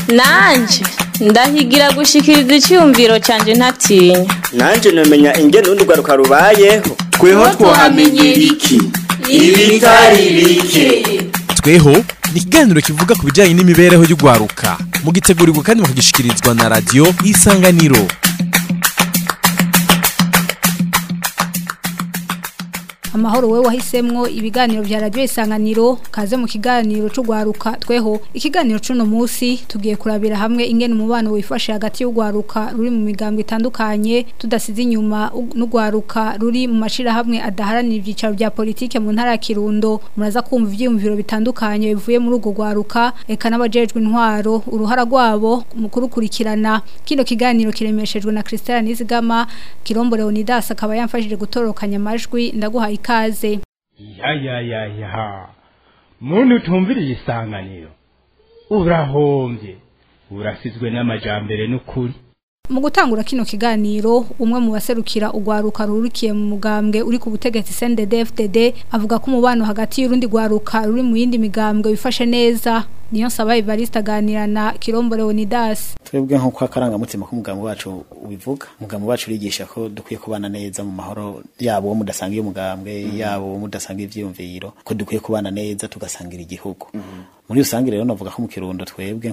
nanje ndahigira gushikiriza icyumviro cyanjye ntatinya nanje namenya ingene urundi rwaruka rubayeho tweho twahamenyera iki ibitari bike tweho ni ikiganiro kivuga ku bijyanye n'imibereho y'urwaruka mugitegurirwa kandi mukagishikirizwa na radiyo isanganiro amahoro we wahisemwo ibiganiro vya radio isanganiro kaze mu kiganiro c'ugwaruka tweho ikiganiro c'uno musi tugiye kurabira hamwe ingene umubano wifashe hagati y'ugwaruka ruri mu migambwe itandukanye tudasize inyuma n'ugwaruka ruri mu mashira hamwe adaharanira ivyicaro vya politike mu ntara ya Kirundo muraza kumva ivyiyumviro bitandukanye bivuye muri ugo gwaruka eka n'abajejwe intwaro uruhara rwabo mu kurukurikirana kino kiganiro kiremeshejwe na Christelle Nizigama Kirombo Leonidas akaba yamfashije gutorokanya amajwi ndaguhaye ikaze ya ya ya ya muntu utumviriye isanganiro urahombye urasizwe n'amajambere n'ukuri mu gutangura kino kiganiro umwe mu baserukira ugwaruka rurikiye mu mugambwe uri ku butegetsi CNDD-FDD avuga ko umubano hagati y'urundi gwaruka ruri mu yindi migambwe wifashe neza niyo nsaba Evariste aganira na Kirombo Leonidas twebwe nk'uko akarangamutima k'umugambi wacu ubivuga umugambi wacu urigisha ko dukwiye kubana neza mu mahoro yabo wo mudasangiye umugambwe yabo wo mudasangiye ivyiyumviro ko dukwiye kubana neza tugasangira igihugu muri rusange rero navuga ko mu kirundo twebwe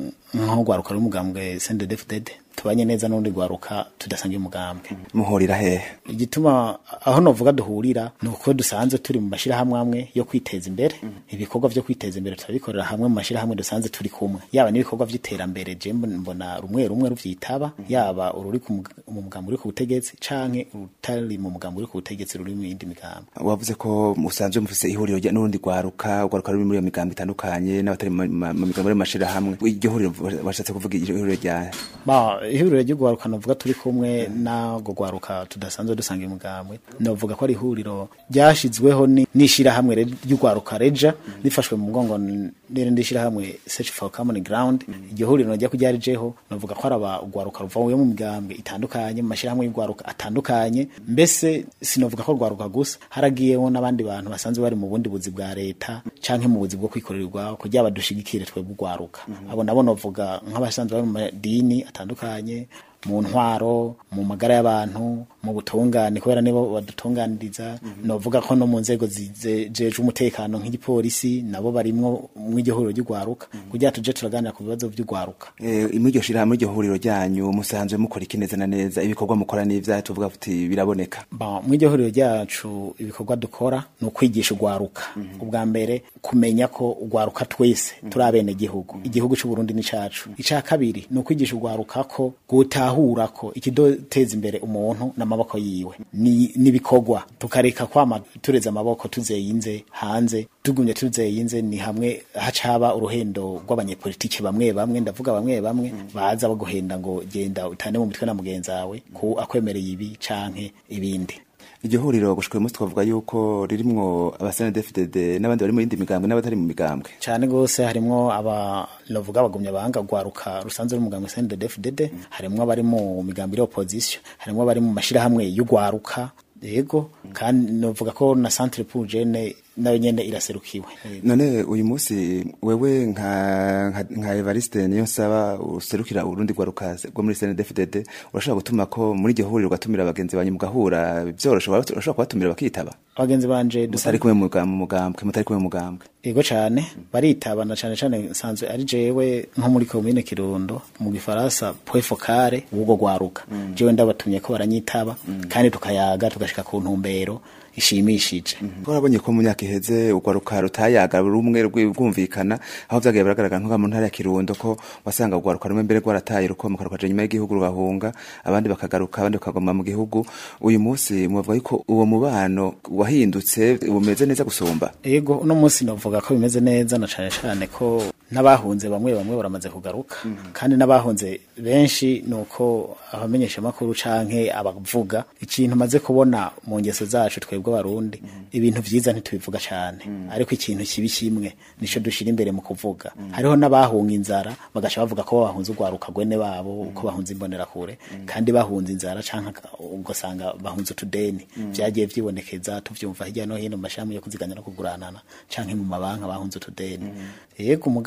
nko gwaruka rw'umugambwe CNDD-FDD tubanye neza n'undi gwaruka tudasangiye umugambwe muhurira hehe igituma aho novuga duhurira ni uko dusanzwe turi mu mashirahamwe amwe yo kwiteza imbere ibikorwa vyo kwiteza imbere turabikorera hamwe mu mashirahamwe dusanzwe turi kumwe yaba n'ibikorwa vy'iterambere je mbona rumwe rumwe ruvyitaba yaba ururi mu mugambo uri ku butegetsi canke utari mu mugambo uri ku butegetsi ruri mu yindi migambo wavuze ko musanzwe mufise ihuriro n'urundi gwaruka ugwaruka ruri muri iyo migambo itandukanye n'abatari mu migambo y'amashirahamwe iryo huriro washatse kuvuga ihuriro rya ihuriro ry'ugwaruka novuga turi kumwe n'ago gwaruka tudasanzwe dusanga imugambwe novuga ko ari ihuriro ryashizweho n'ishirahamwe ry'ugwaruka reja rifashwe mu mugongo n'irindi shirahamwe search for common ground iryo huriro rya kuryarijeho novuga ko araba ugwaruka ruvuye mu migambwe itandukanye mu mashirahamwe y'ugwaruka atandukanye mbese sinovuga ko rwaruka gusa haragiyeho n'abandi bantu basanzwe bari mu bundi buzi bwa leta canke mu buzi bwo kwikorerwa kugira badushigikire twebwe ugwaruka abo nabo novuga nk'abasanzwe bari mu madini atandukanye mu ntwaro mu magara y'abantu mu butungane kubera nibo badutunganiriza novuga ko no mu nzego zijejwe umutekano nk'igipolisi nabo barimwo mw'iryo huriro ry'ugwaruka kugira tuje turaganira ku bibazo vy'ugwaruka muri iryo shirahamwe iryo huriro ryanyu musanzwe mukora iki neza na neza ibikorwa mukora n'ivyaha tuvuga kuti biraboneka mw'iryo huriro ryacu ibikorwa dukora ni ukwigisha ugwaruka ubwa mbere kumenya ko ugwaruka twese turi abene gihugu igihugu c'uburundi ni cacu ica kabiri ni ukwigisha ugwaruka ko gutahura ko ikidoteza imbere umuntu n'amaboko yiwe ni nibikorwa tukareka kwama tureza amaboko tuzeyinze hanze tugumye tuzeyinze ni hamwe hacaba uruhendo rw'abanyepolitiki bamwe bamwe ndavuga bamwe bamwe baza baguhenda ngo genda utane mu mitwe na mugenzi wawe ku akwemereye ibi canke ibindi iryo huriro gushika uyu munsi twavuga yuko ririmwo abasenedefdd n'abandi bari mu yindi migambwe n'abatari mu migambwe cane gose harimwo aba novuga abagumya banga gwaruka rusanzwe rw'umugambwe CNDD-FDD harimwo abari mu migambo iri opposition harimwo abari mu mashirahamwe y'ugwaruka yego kandi novuga ko na centre pour jeune nayo nyene iraserukiwe none uyu munsi wewe nka nka, nka Evariste niyo nsaba userukira urundi gwaruka rwo muri CNDD-FDD urashobora gutuma ko muri iryo huriro ugatumira abagenzi banyu mugahura byorosho urashobora kubatumira bakitaba abagenzi banje dusari kumwe mu mugambwe mutari kumwe mu mugambwe yego cane baritabana cane cane nsanzwe ari jewe nko muri commune Kirundo mu gifaransa point focale ubwo gwaruka mm. jewe ndabatumye ko baranyitaba mm. kandi tukayaga tugashika ku ntumbero ishimishije twarabonye ko mu myaka iheze ugwaruka rutayaga rumwe rwumvikana aho vyagiye biragaragara nko mu ntara ya Kirundo ko wasanga ugwaruka rumwe mbere rwarataye rukomoka rukaja nyuma y'igihugu rugahunga abandi bakagaruka abandi bakagoma mu gihugu uyu munsi muvuga yuko uwo mubano wahindutse bumeze neza gusumba yego uno munsi novuga ko bimeze neza na cane cane ko n'abahunze bamwe bamwe baramaze kugaruka mm -hmm. kandi n'abahunze benshi nuko abamenyesha makuru canke abavuga ikintu maze kubona mu ngeso zacu twebwe barundi mm -hmm. ibintu vyiza ntitubivuga cane mm -hmm. ariko ikintu kibi kimwe nico dushira imbere mu kuvuga hariho n'abahunga inzara bagaca bavuga ko bahunze ugwaruka gwene babo uko bahunze imbonera kure kandi bahunze inzara canke ugasanga bahunze utudeni vyagiye vyibonekeza tuvyumva hirya no hino mu mashami yo kuziganya no kuguranana canke mu mabanka bahunze utudeni yego umugabo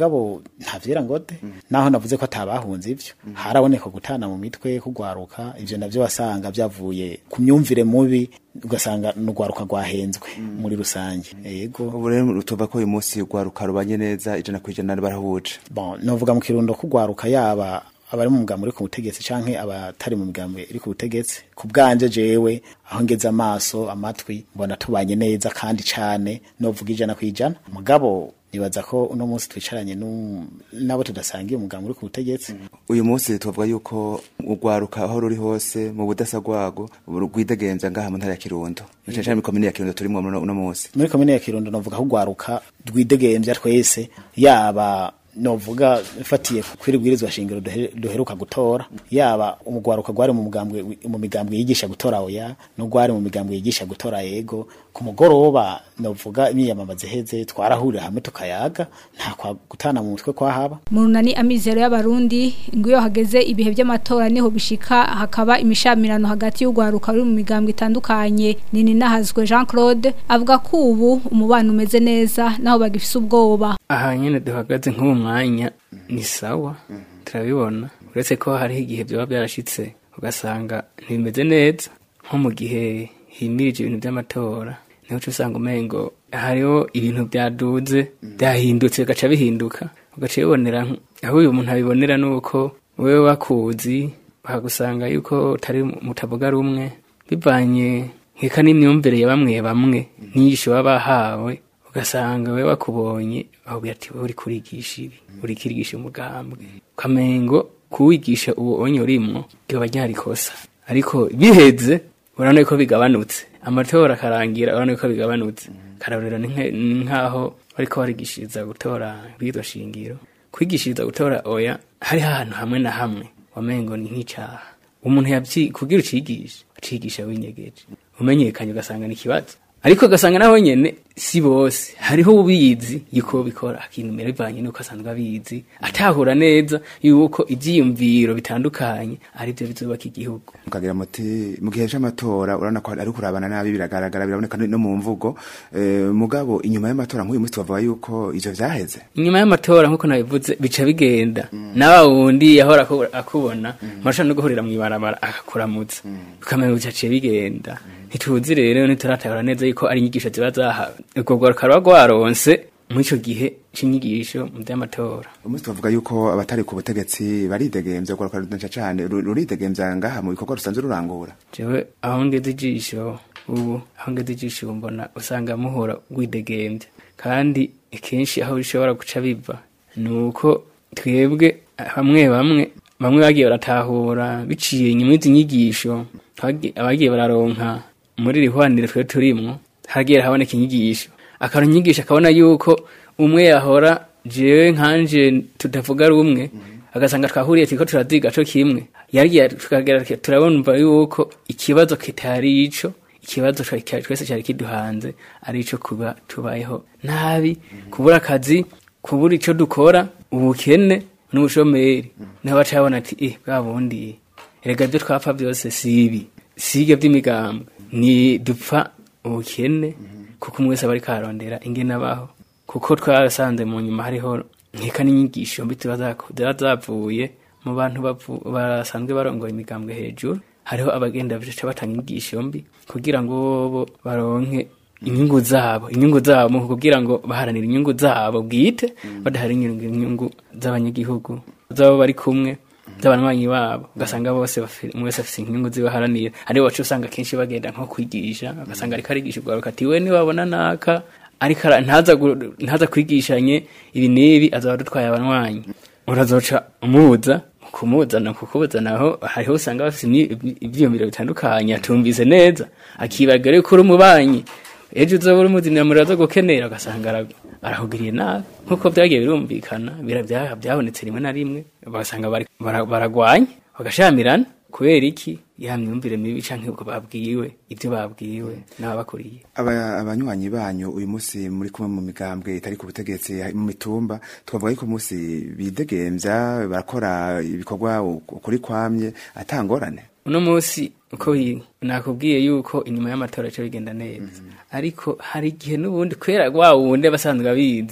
mugabo nta vyera ngode naho navuze ko atabahunze ivyo haraboneka gutana mu mitwe kugwaruka ivyo navyo wasanga vyavuye ku myumvire mubi ugasanga n'ugwaruka rwahenzwe muri rusange yego ubu rero tuva ko uyu munsi urwaruka rubanye neza ijana ku ijana barahuje bon novuga mu kirundo kugwaruka yaba abari mu mugambo uri ku butegetsi canke abatari mu migambo iri ku butegetsi ku bwanje jewe aho ngeze amaso amatwi mbona tubanye neza kandi cane novuga ijana ku ijana mugabo nibaza ko uno munsi twicaranye nu- n'abo tudasangiye umugambo uri ku butegetsi uyu munsi tuvuga yuko urwaruka aho ruri hose mu budasa rwago rwidegemvya ngaha mu ntara ya kirundo cane cane muri komine ya kirundo turimwo uno uno munsi muri komine ya kirundo novuga ko ugwaruka rwidegemvya twese yaba novuga fatiye kwiri bwirizwa shingiro duhe- duheruka gutora yaba umugwaruka gwari mu mugambwe mu migambwe yigisha gutora oya no gwari mu migambwe yigisha gutora yego ku mugoroba novuga imyiyamamaza iheze twarahurira hamwe tukayaga nta kwa gutana mu mutwe kwahaba mu runani amizero y'abarundi ngo iyo hageze ibihe by'amatora niho bishika hakaba imishamirano hagati y'urwaruka ruri mu migambwe itandukanye nini nahazwe Jean Claude avuga ko ubu umubano umeze neza naho bagifise ubwoba aha nyine duhagaze nk'uwo mwanya ni sawa turabibona uretse ko hariho igihe byaba byarashitse ugasanga ntibimeze neza nko mu gihe himirije ibintu by'amatora niho uca usanga umengo hariho ibintu byaduze byahindutse bigaca bihinduka ugaca bibonera nk- aho uyu muntu abibonera ni uko wewe wakuzi bakagusanga yuko utari mutavuga rumwe bivanye nkeka n'imyumvire ya bamwe bamwe n'inyigisho baba bahawe ugasanga we wakubonye ahubwo ati wowe uri kurigisha ibi uri kirigisha umugambwe ukamengo kuwigisha uwo onye urimwo ryoba ryari kosa ariko biheze urabona ko bigabanutse amatora akarangira urabona ko bigabanutse karabonera ni nke- ni nk'aho bariko barigishiriza gutora bw'iryo shingiro kwigishiriza gutora oya hariho ahantu hamwe na hamwe wamengo ni nk'icaha umuntu yabyi kugira ucigisha ucigisha winyegeje umenyekanye ugasanga ni ikibazo ariko ugasanga naho nyene si bose hariho ubizi yuko bikora akinumira bivanye nuko asanzwe abizi atahura neza yuko ivyiyumviro bitandukanye ari byo bizubaka igihugu mukagira muti mu gihe c'amatora urabona ko ari kurabana nabi biragaragara biraboneka no mu mvugo eh, mugabo inyuma y'amatora nk'uyu munsi tubavuga yuko ivyo vyaheze inyuma y'amatora nk'uko nabivuze bica bigenda nawa wundi yahora aku- akubona marusha no guhurira mw'ibarabara akakuramutsa ukamenya bicaciye bigenda ntituzi rero ntituratahura neza yuko ari inyigisho ziba zahawe ubwo rwaruka ruba rwaronse muri ico gihe c'inyigisho mu vy'amatora umunsi tubavuga yuko abatari ku butegetsi baridegemvya urwaruka rudaca cane ru- ruridegemvya ngaha mu bikorwa rusanzwe rurangura jewe aho ngeze ijisho ubu aho ngeze ijisho ubu mbona usanga muhora rwidegemvya kandi kenshi aho bishobora guca biva ni uko twebwe bamwe bamwe bamwe bagiye baratahura biciye inyuma y'izi nyigisho twagi- abagiye bararonka muri iri hwanire twe turimwo hagiye haboneka inyigisho akaronka inyigisho akabona yuko umwe yahora jewe nkanje tudavuga rumwe agasanga twahuriye turiko turaziga co kimwe yagiye tukagera turabumva yuko ikibazo kitari ico ikibazo twa- cya- twese cyari kiduhanze ari ico kuba tubayeho nabi kubura akazi kubura ico dukora ubukene n'ubushomeri niho baca babona ati eh bwa bundi erega ibyo twapfa byose si ibi si ibyo by'imigambwe ni dupfa ubukene kuko umwe wese aba ariko ararondera ingene abaho kuko twarasanze mu nyuma hariho nkeka n'inyigisho mbi ziba zaku- ziba zavuye mu bantu bavu- basanzwe barongoye imigambwe hejuru hariho abagenda baca batanga inyigisho mbi kugira ngo bobo baronke inyungu zabo inyungu zabo mu kugira ngo baharanire inyungu zabo bwite badaharanira inyungu z'abanyagihugu zabo bari kumwe z'abanywanyi babo ugasanga bose bafi- umwe wese afise inyungu zibaharanira aribo baca usanga kenshi bagenda nko kwigisha ugasanga ariko arigisha urwaruka ati we niwabona naka ariko ara- ntaza gu- ntaza kwigishanye ibi n'ibi azaba adutwaye abanywanyi urazoca umubuza kumuzana kukubuzana aho hariho usanga bafite imyi- ivyiyumviro bitandukanye atumvise neza akibagira yuko uri umubanyi ejo uzoba uri umuzinira muraza gukenera ugasanga ara- arahugiriye nabi nk'uko byagiye birumvikana bira- bya- byabonetse rimwe na rimwe ugasanga bari- bara- baragwanye bagashamirana kubera iki ya myumvire mibi canke ubwo babwiwe ibyo babwiwe n'ababakuriye Aba- abanywanyi banyu uyu munsi muri kumwe mu migambwe itari ku butegetsi mu mitumba twavuga yuko umunsi bidegemvya barakora ibikorwa ukuri kwamye atangorane uno munsi uko biri nakubwiye yuko inyuma y'amatora cyo bigenda neza ariko hari igihe n'ubundi kubera wa wundi abasanzwe abizi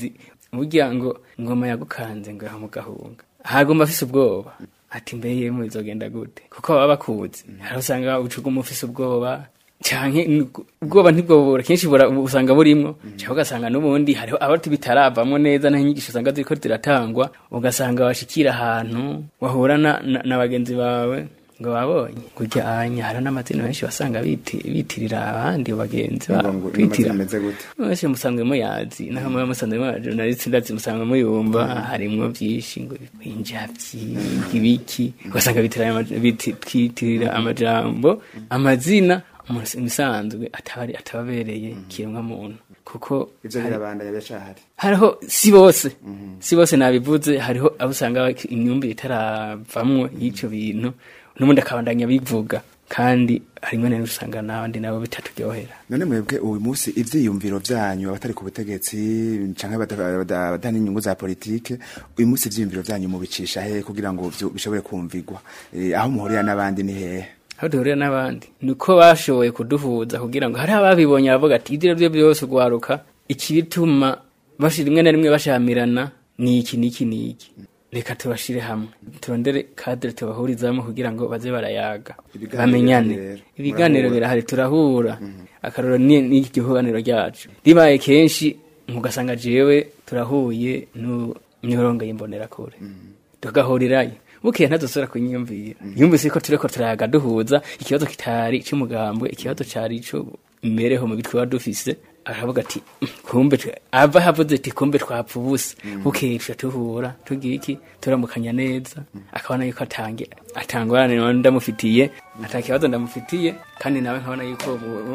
burya ngo ngoma yagukanze ngo yaha mu gahunga hagomba afise ubwoba ati mbe yemwe bizogenda gute kuko baba bakuzi hari usanga ucuguma ufise ubwoba canke n- ubwoba ntibwobura kenshi bura- usanga burimwo cyangwa ugasanga n'ubundi hariho abati bitaravamwo neza n'inyigisho usanga ziriko ziratangwa ugasanga washikira ahantu wahura na, na, na bagenzi bawe ngo babonye kurya anya hari n'amazina menshi basanga biti- bitirira abandi bagenzi Ngo- babo ngo kwitira amazina ameze gute? mwese musanzwe muyazi naho muba musanzwe muyazi journalist ndazi musanzwe muyumva harimwo byinshi ngo injavyi ibiki ugasanga bitirira ama- biti- twitirira amajambo amazina umuntu imisanzwe atabari atababereye kiremwa muntu kuko ivyo hari- birabandanya biracahari hariho si bose si bose nabivuze hariho abo usanga imyumvire itaravamwo y'ico bintu n'ubundi akabandanya bivuga kandi harimwe na usanga n'abandi nabo bitaturyohera none mwebwe uyu munsi ivyiyumviro vyanyu abatari ku butegetsi canke bada- bada- badana inyungu za politike uyu munsi ivyiyumviro vyanyu mubicisha he kugira ngo vyo- bishobore kumvigwa Eh, aho muhurira n'abandi ni hehe aho duhurira n'abandi ni uko bashoboye kuduhuza kugira ngo hari ababibonye baravuga ati ibyo byo byose ugwaruka ikibituma bashira rimwe na rimwe bashamirana ni iki n'iki n'iki reka tubashire hamwe turondere kadire tubahurizamo kugira ngo baze barayaga Ibiganiro bamenyane birahari rero. ibiganiro Murahura. birahari turahura akaroro ni ni igihuganiro ryacu ribaye kenshi mugasanga jewe turahuye n'imirongo y'imbonerakure tugahurirayo bukeye ntazosubira kunyiyumvira yumvise ko turiko turayaga duhuza ikibazo kitari c'umugambwe ikibazo cari ico imbereho mu bitwe dufise aravuga ati "Mm, kumbe twe-" ava havuze ati kumbe twapfa ubusa bukeye tuca tuhura tugira iki turamukanya neza akabona yuko atange atangorane nawe ndamufitiye ata kibazo ndamufitiye kandi nawe nkabona yuko ubu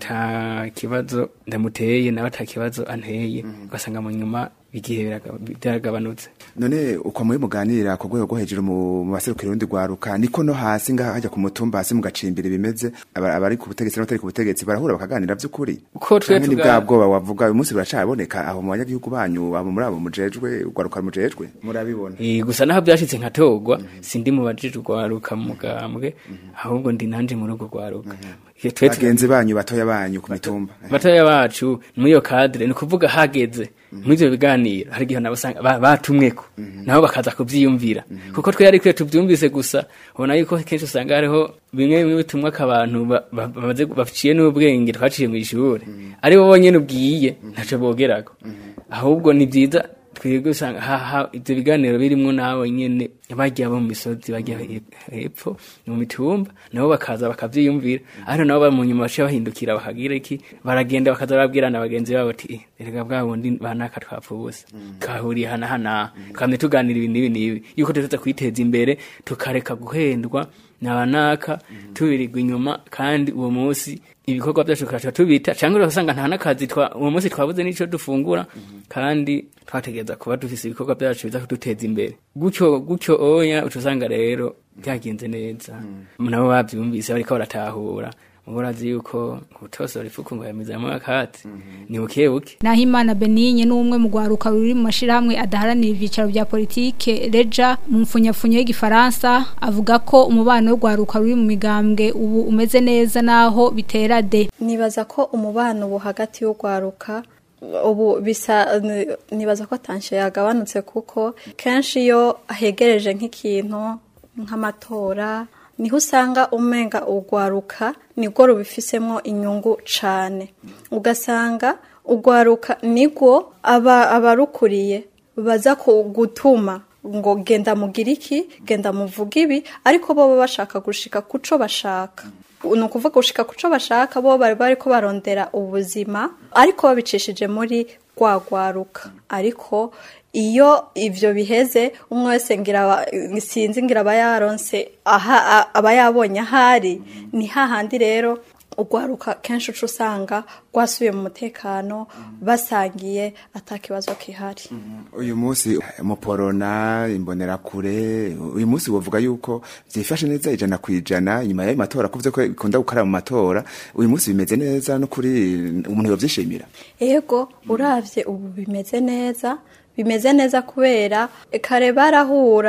ata kibazo ndamuteye nawe ata kibazo anteye ugasanga mu nyuma igihe biraga- byaragabanutse none uko muri muganirira ku rwego rwo hejuru mu mu baserukira urundi rwaruka niko no hasi ngaha hajya ku mutumba hasi mugacimbira bimeze aba- abari ku butegetsi n'abatari ku butegetsi barahura bakaganira vy'ukuri Uko twe Canke ni tuga- bwa bwoba wavuga uyu munsi buracaboneka aho mu banyagihugu banyu abo muri abo mujejwe urwaruka mujejwe murabibona Eh, gusa naho byashitse nkatogwa sindi mu bajije urwaruka mu mugambwe ahubwo ndi nanje muri urwo rwaruka Iyo twe tu- bagenzi banyu batoya banyu ku mitumba batoya bacu muri iyo kadire ni ukuvuga hageze muri ivyo biganiro hari igihe nabo usanga ba- batumweko nabo bakaza kuvyiyumvira kuko twe ariko iyo tuvyumvise gusa ubona yuko kenshi usanga hariho bimwe bimwe bitumwako abantu ba- ba- bamaze baciye n'ubwenge twaciye mu ishure ari bo bonyene ubwiye ntaco bogerako ahubwo ni vyiza twebwe usanga haha ivyo biganiro birimwo nabo nyene bajya bo mu misozi bajya he- hepfo mu mitumba nabo bakaza bakavyiyumvira ariko nabo bari mu nyuma baciye bahindukira bakagira iki baragenda bakaza barabwirana bagenzi babo ati "Eh, erega bwa bundi banaka twapfa ubusa twahuriye hana hana twamye tuganira ibi n'ibi n'ibi yuko tuza kwiteza imbere tukareka guhendwa nabanaka tubirirwa inyuma kandi uwo munsi ibikorwa byacu tukaca tubita cyangwa ugasanga nta n'akazi twa- uwo munsi twabuze n'ico dufungura kandi twategereza kuba dufise ibikorwa byacu biza kuduteza imbere gutyo gutyo oya uca usanga rero byagenze neza nabo bavyumvise bariko baratahura mubo urazi yuko ubutosora ifuku ngo yamizamo akatsi ni buke buke Nahimana Benigne n'umwe mu gwaruka ruri mu mashirahamwe adaharanira ivyicaro vya politike Reja mu mfunyafunyo y'igifaransa avuga ko umubano w'ugwaruka ruri mu migambwe ubu umeze neza naho bitera de nibaza ko umubano ubu hagati y'urwaruka ubu bisa ni- nibaza ko tanshe yagabanutse kuko kenshi iyo hegereje nk'ikintu nk'amatora niho usanga umenga urwaruka nibwo rubifisemo inyungu cane ugasanga urwaruka nibwo aba abarukuriye baza ku- gutuma ngo genda mugire iki genda muvuge ibi ariko bo baba bashaka gushika kuco bashaka ni ukuvuga gushika kuco bashaka bo bari bari ko barondera ubuzima ariko babicishije muri rwa rwaruka ariko iyo ivyo biheze umwe wese ngira aba- sinzi ngira aba yaronse aha a- aba yabonye ahari ni hahandi rero urwaruka kenshi uca usanga rwasubiye mu mutekano basangiye atakibazo kihari uyu munsi muporona imbonerakure uyu munsi wovuga yuko vyifashe neza ijana ku ijana inyuma y'ayo matora kuvuze ko ikunda gukara mu matora uyu munsi bimeze neza no kuri umuntu yovyishimira ego uravye ubu bimeze neza bimeze neza kubera kare barahura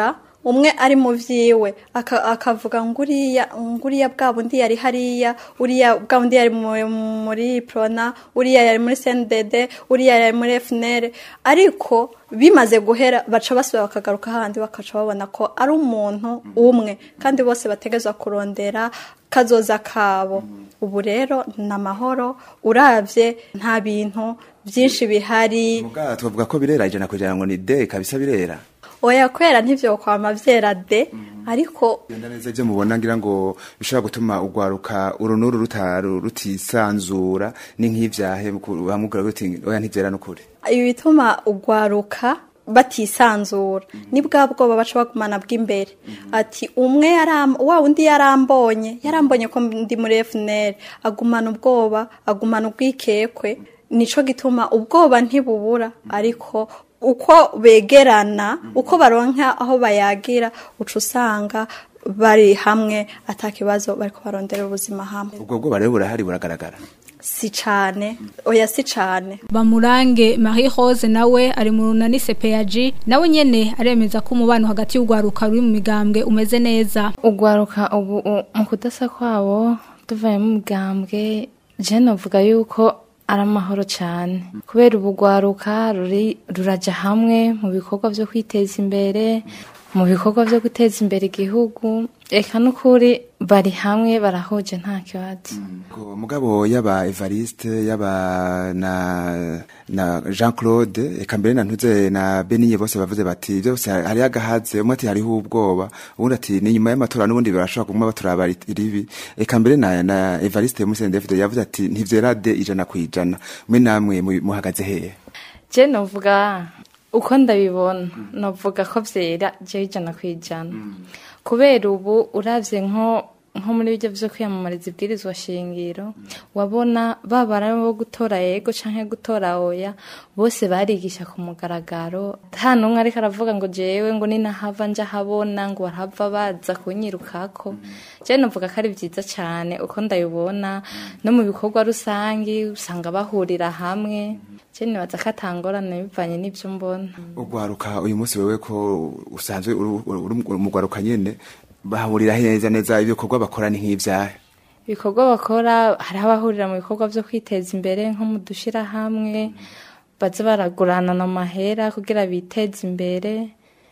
umwe ari mu vyiwe aka- akavuga nguriya nguriya bwa bundi yari hariya uriya bwa bundi yari mu- muri prona uriya yari muri CNDD uriya yari muri FNL ariko bimaze guhera baca basubira bakagaruka handi bakaca babona ko ari umuntu umwe kandi bose bategezwa kurondera kazoza kabo ubu rero ni amahoro uravye nta bintu byinshi bihari muga twavuga ko birera ijana kugira ngo ni de kabisa birera oya kwera ntivyo kwama vyera de ariko genda neza ibyo mubona ngira ngo bishobora gutuma urwaruka urunuru rutaru rutisanzura ni nk'ivyahe bamubwira guti oya ntivyera n'ukuri ibi bituma ugwaruka batisanzura ni bwa bwoba baca bagumana bw'imbere ati umwe yaram wa undi yarambonye yarambonye ko ndi muri FNL agumana ubwoba agumana ubwikekwe nico gituma ubwoba ntibubura ariko uko begerana uko baronka aho bayagira uca usanga bari hamwe atakibazo bariko barondera ubuzima hamwe ubwo bwoba rero burahari buragaragara si cane oya si cane bamurange Marie Rose nawe ari mu runani CPAG nawe nyene aremeza ko umubano hagati y'ugwaruka ruri mu migambwe umeze neza ugwaruka ubu u- mu kudasa kwabo tuvaye mu migambwe je novuga yuko ari amahoro cyane kubera ubu gwaruka ruri ruraja hamwe mu bikorwa vyo kwiteza imbere mu bikorwa vyo guteza imbere igihugu eka n'ukuri bari hamwe barahuje nta kibazo Ko mugabo yaba Evariste yaba na na Jean Claude eka mbere na ntuze na Beniye bose bavuze bati byose hari agahaze umwe ati hariho ubwoba ubundi ati ni nyuma y'amatora n'ubundi barashobora kumwe baturaba iribi eka mbere na na Evariste Musende David yavuze ati ntivyera de ijana kwijana mwe namwe mu- muhagaze hehe je novuga uko ndabibona novuga ko vyera je ijana ku ijana kubera ubu uravye nko nko muri bijya vyo kwiyamamariza ibwirizwa shingiro wabona babara bo gutora yego canke gutora oya bose barigisha ku mugaragaro nta n'umwe ariko aravuga ngo jewe ngo ninahava nja habona ngo barahava baza kunyirukako je novuga ko ari vyiza cane uko ndabibona no mu bikorwa rusangi usanga bahurira hamwe je nibaza ko atangorane bivanye n'ivyo mbona ugwaruka uyu munsi wewe ko usanzwe uri uri umugwaruka nyene bahurira neza neza ibikorwa bakora ni nk'ivyahe ibikorwa bakora hari abahurira mu bikorwa vyo kwiteza imbere nko mu dushirahamwe baza baraguranana amahera kugira biteze imbere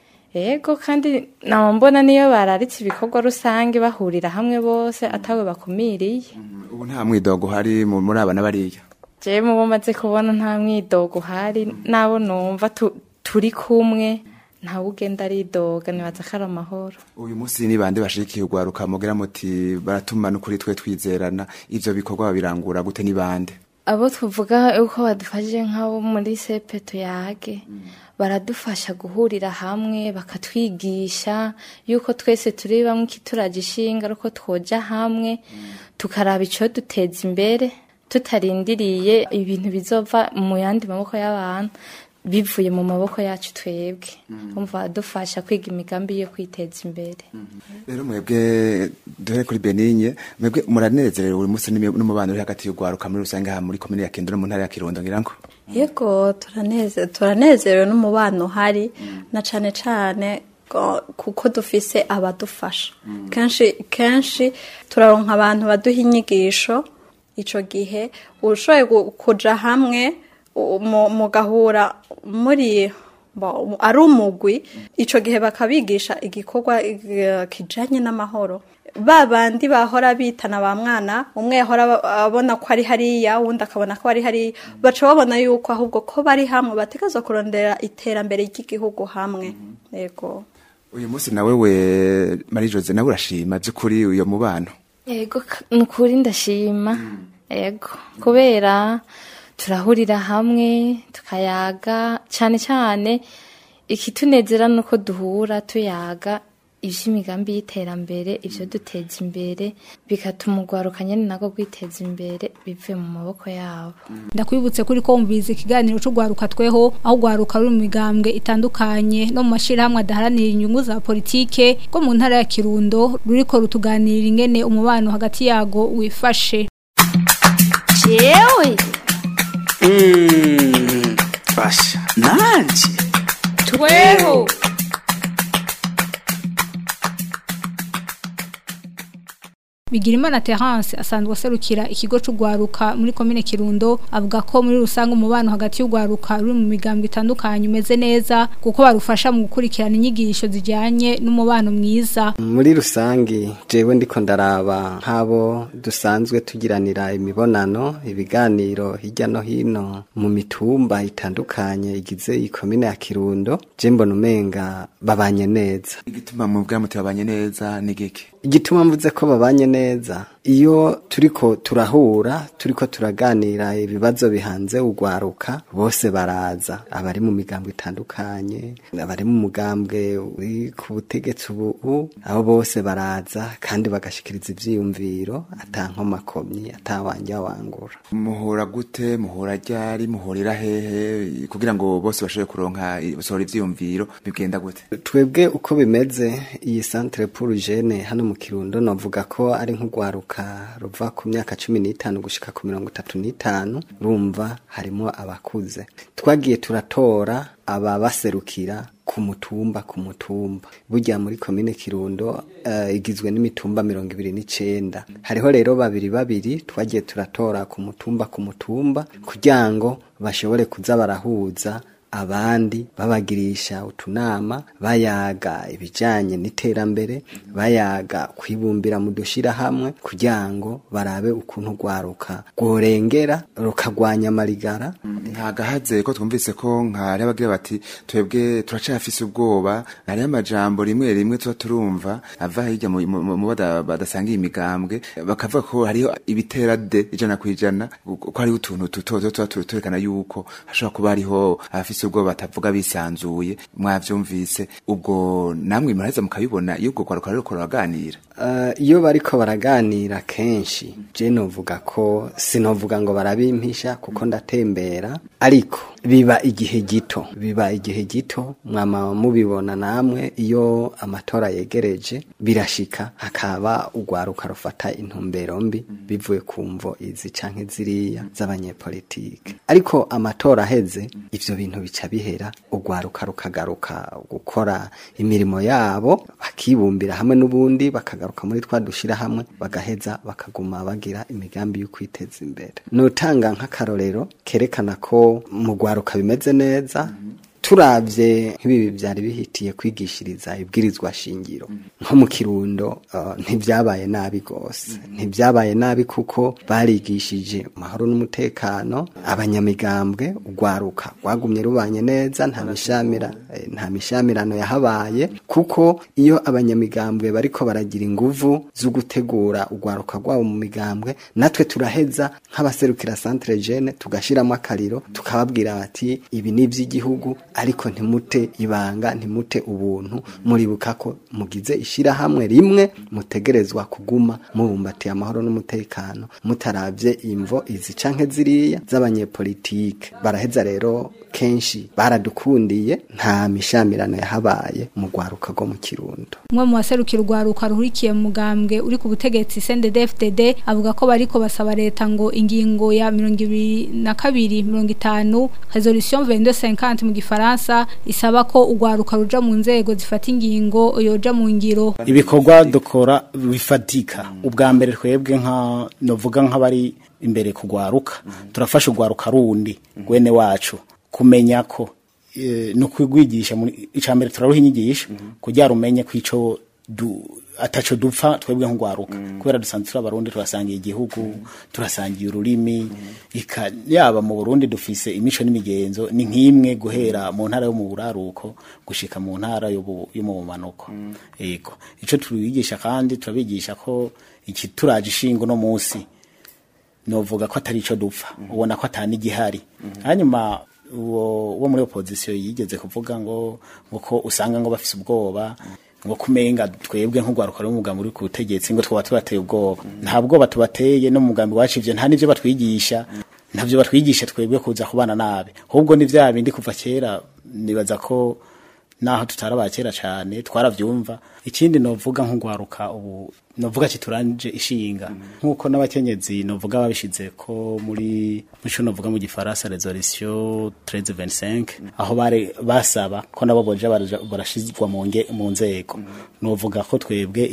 ego kandi nawe mbona niyo bararitse ibikorwa rusange bahurira hamwe bose atawe bakumiriye ubu nta mwidogo uhari mu- muri aba n'abariya jewe mubo maze kubona nta mwidogo uhari nabo numva tu- turi kumwe ntawe ugenda aridoga nibaza ko ari amahoro uyu munsi ni bande bashigikiye ugwaruka mugira muti baratuma n'ukuri twe twizerana ivyo bikorwa babirangura gute ni bande abo tuvuga uko badufashije nk'abo muri sepe tuyage baradufasha guhurira hamwe bakatwigisha yuko twese turi bamwe ikituraje ishinga ari uko twoja hamwe tukaraba icyo duteza imbere tutarindiriye ibintu bizova mu yandi maboko y'abantu bivuye mu maboko yacu twebwe umva badufasha kwiga imigambi yo kwiteza imbere rero mwebwe duhere kuri Benigne mwebwe muranezerewe buri munsi n'imi- n'umubano uri hagati y'ugwaruka muri rusange aha muri komine ya Kirundo no mu ntara ya Kirundo ngira ngo yego turaneze turanezerewe n'umubano uhari na cane cane ko- kuko dufise abadufasha kenshi kenshi turaronka abantu baduha inyigisho ico gihe ushoboye gu- kuja hamwe u- mu- mugahura muri bo- ari umugwi ico gihe bakabigisha igikorwa eh, kijanye n'amahoro ba bandi bahora bitana ba mwana umwe yahora aba- abona ko ari hariya uwundi akabona ko ari hariya baca babona yuko ahubwo ko bari hamwe bategerezwa kurondera iterambere ry'igihugu hamwe yego uyu munsi nawe we Marie Jose nawe urashima by'ukuri uyo mubano Ego k- nukuri ndashima ego kubera turahurira hamwe tukayaga cyane cyane ikitunezera nuko duhura tuyaga ivy'imigambi y'iterambere ivyo duteza imbere bigatuma urwaruka nyene nako kwiteza imbere bivuye mu maboko yabo ndakwibutse kuri ko wumvise ikiganiro c'ugwaruka tweho aho ugwaruka ruri mu migambwe itandukanye no mu mashirahamwe adaharanira inyungu za politike ko mu ntara ya Kirundo ruriko rutuganirira ingene umubano hagati yago wifashe jewe basha nanje tweho Bigirimana Terence asanzwe aserukira ikigo c'ugwaruka muri komine Kirundo avuga ko muri rusange umubano hagati y'ugwaruka ruri mu migambwe itandukanye umeze neza kuko barufasha mu gukurikirana inyigisho zijyanye n'umubano mwiza muri rusange jewe ndiko ndaraba nk'abo dusanzwe tugiranira imibonano ibiganiro hirya no hino mu mitumba itandukanye igize ikomine ya Kirundo je mbona umenga babanye neza igituma mu bwamuti babanye neza ni giki igituma mvuze ko babanye neza iyo turiko turahura turiko turaganira ibibazo bihanze ugwaruka bose baraza abari mu migambwe itandukanye abari mu mugambwe uri ku butegetsi ubu abo bose baraza kandi bagashikiriza ivyiyumviro atankomakomyi atawanja wangura muhura gute muhura ryari muhurira hehe kugira ngo bose bashobore kuronka basohora ivyiyumviro bigenda gute twebwe uko bimeze iyi centre pour jeune hano mu Kirundo novuga ko ari nk'ugwaruka ruva ku myaka cumi n'itanu gushika ku mirongo itatu n'itanu rumva harimo abakuze twagiye turatora ababaserukira ku mutumba ku mutumba burya muri komine Kirundo uh, igizwe n'imitumba mirongo ibiri n'icenda hariho rero babiri babiri twagiye turatora ku mutumba ku mutumba kugira ngo bashobore kuza barahuza abandi babagirisha utunama bayaga ibijanye n'iterambere bayaga kwibumbira mu dushira hamwe kugira ngo barabe ukuntu rwaruka rworengera rukagwanya amarigara ntagahaze ko twumvise ko nkari abagira bati twebwe turacafise ubwoba hariho amajambo rimwe rimwe tuba turumva ava hirya mu badasangiye imigambwe bakavuga ko hariho ibitera de ijana ku ijana ko hariho utuntu tuto tuba turekana yuko hashobora kuba hariho abafise ubwo batavuga bisanzuye mwavyumvise ubwo namwe muraheza mukabibona iyo ubwo kwaruka rero koraganira uh, iyo bariko baraganira kenshi je novuga ko sinovuga ngo barabimpisha kuko ndatembera ariko biba igihe gito biba igihe gito mwama mubibona namwe iyo amatora yegereje birashika hakaba ugwaruka rufata intumbero mbi bivuye ku mvo izi canke ziriya z'abanyepolitike ariko amatora aheze ivyo bintu bica bihera ugwaruka rukagaruka gukora imirimo yabo bakibumbira hamwe n'ubundi bakagaruka muri twa dushira hamwe bagaheza bakaguma bagira imigambi yo kwiteza imbere nutanga nk'akarorero kerekana ko mu gwaruka bimeze neza turavye nk'ibi byari bihitiye kwigishiriza ibwirizwa shingiro nko mu kirundo uh, ntibyabaye nabi gose ntibyabaye nabi kuko barigishije amahoro n'umutekano abanyamigambwe ugwaruka rwagumye rubanye neza nta mishamira eh, nta mishamirano yahabaye kuko iyo abanyamigambwe bariko baragira inguvu zo gutegura ugwaruka rwabo mu migambwe natwe turaheza nk'abaserukira centre jeune tugashiramo akariro tukababwira bati ibi ni ivy'igihugu ariko ntimute ibanga ntimute ubuntu muribuka ko mugize ishirahamwe rimwe mutegerezwa kuguma mubumbatiye amahoro n'umutekano mutaravye imvo izi canke ziriya z'abanyepolitike baraheza rero kenshi baradukundiye nta mishamirano yahabaye mu rwaruka rwo mu kirundo umwe mu baserukira urwaruka ruhurikiye mu mugambwe uri ku butegetsi CNDD-FDD avuga ko bariko basaba leta ngo ingingo ya mirongo ibiri na kabiri mirongo itanu resolution 2250 mu gifaransa isaba ko urwaruka ruja mu nzego zifata ingingo yoja mu ngiro ibikorwa dukora bifatika ubwa mbere twebwe nka novuga nk'abari imbere kugwaruka turafasha urwaruka rundi gwene wacu kumenya ko e, no kwigwigisha muri icambere turaruha inyigisho kugira rumenye kwico du ataco dupfa twebwe nk'ugwaruka kubera dusanzwe turi abarundi turasangiye igihugu turasangiye ururimi ika yaba mu Burundi dufise imico n'imigenzo ni nk'imwe guhera mu ntara yo mu buraruko gushika mu ntara yo bu- yo mu bumanuko yego ico tubigisha kandi turabigisha ko iki turaje ishingo no musi novuga ko atari ico dupfa ubona ko atani gihari hanyuma uwo wo muri opposition yigeze kuvuga ngo ngo ko usanga ngo bafise ubwoba ngo kumenga twebwe nk'ugwaruka rw'umugambi uri ku butegetsi ngo twaba tubateye ubwoba nta bwoba tubateye no mu mugambi wacu ivyo nta n'ivyo batwigisha ntavyo batwigisha twebwe kuza kubana nabi ahubwo ni vya bindi kuva kera nibaza ko naho tutaraba kera cyane twaravyumva ikindi novuga nk'ugwaruka ubu novuga kituranje ishinga nkuko n'abakenyezi novuga babishize ko muri muco novuga mu gifaransa resolution 1325 aho bare basaba ko nabo boje baraja- barashizwa mu nge mu nzego novuga ko twebwe iyi-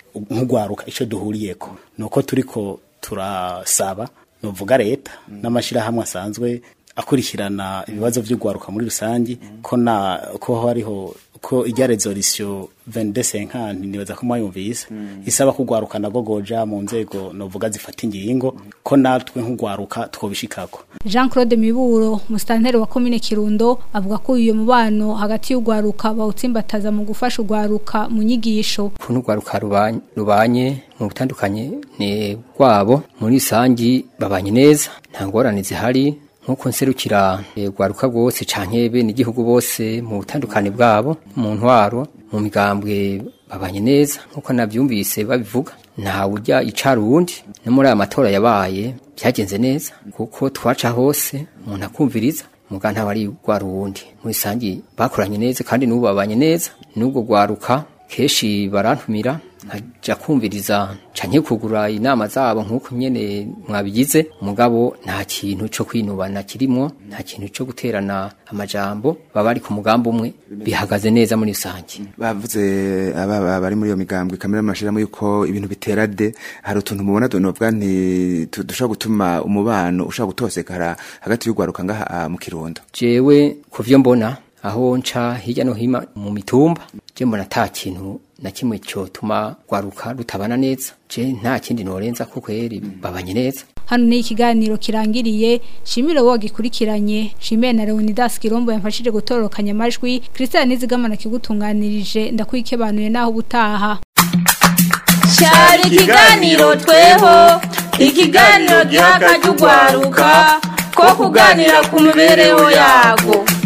nk'ugwaruka ico duhuriyeko nuko turiko turasaba novuga leta n'amashirahamwe asanzwe akurikirana ibibazo vy'ugwaruka muri rusangi ko na ko hariho ko ijya resolution 2250 nibaza ko mwayumvise isaba kugwaruka nago goja mu nzego novuga zifata ingingo ko natwe nk'ugwaruka twobishikako Jean Claude Miburo mustanteri wa commune Kirundo avuga ko uyo mubano hagati y'ugwaruka bawutsimbataza mu gufasha ugwaruka mu nyigisho kuntu ugwaruka rubanye, rubanye mu butandukanye ni rwabo muri rusangi babanye neza nta ngorane zihari nkuko nserukira rwaruka rwose canke bene igihugu bose mu butandukane bwabo mu ntwaro mu migambwe babanye neza nkuko navyumvise babivuga nta urya icara uwundi no muri aya matora yabaye byagenze neza kuko twaca hose umuntu akumviriza muga nta wari rwara uwundi muri sangi bakoranye neza kandi n'ubu babanye neza n'ubwo rwaruka kenshi barantumira nkaja kumviriza canke kugura inama zabo nk'uko nyene mwabigize mugabo nta kintu co kwinubana kirimwo nta kintu co guterana amajambo baba ari ku mugambo umwe bihagaze neza muri rusange bavuze aba bari muri iyo migambwe kamera amashiramo yuko ibintu bitera de hari utuntu mubona novuga nti dushobora gutuma umubano ushobora gutosekara hagati y'ugwaruka ngaha mu kirundo jewe kuvyo mbona aho nca hirya no hino mu mitumba je mbona ata kintu na kimwe cyotuma rwaruka rutabana neza je nta kindi norenza ko kweri babanye neza hano ni ikiganiro kirangiriye shimire wo gikurikiranye shimire na Leonidas Kirombo yamfashije gutorokanya amajwi Christian Nizigamana kigutunganirije ndakwikebanuye naho butaha cyari ikiganiro tweho ikiganiro giha akajya ugwaruka ko kuganira ku mibereho yago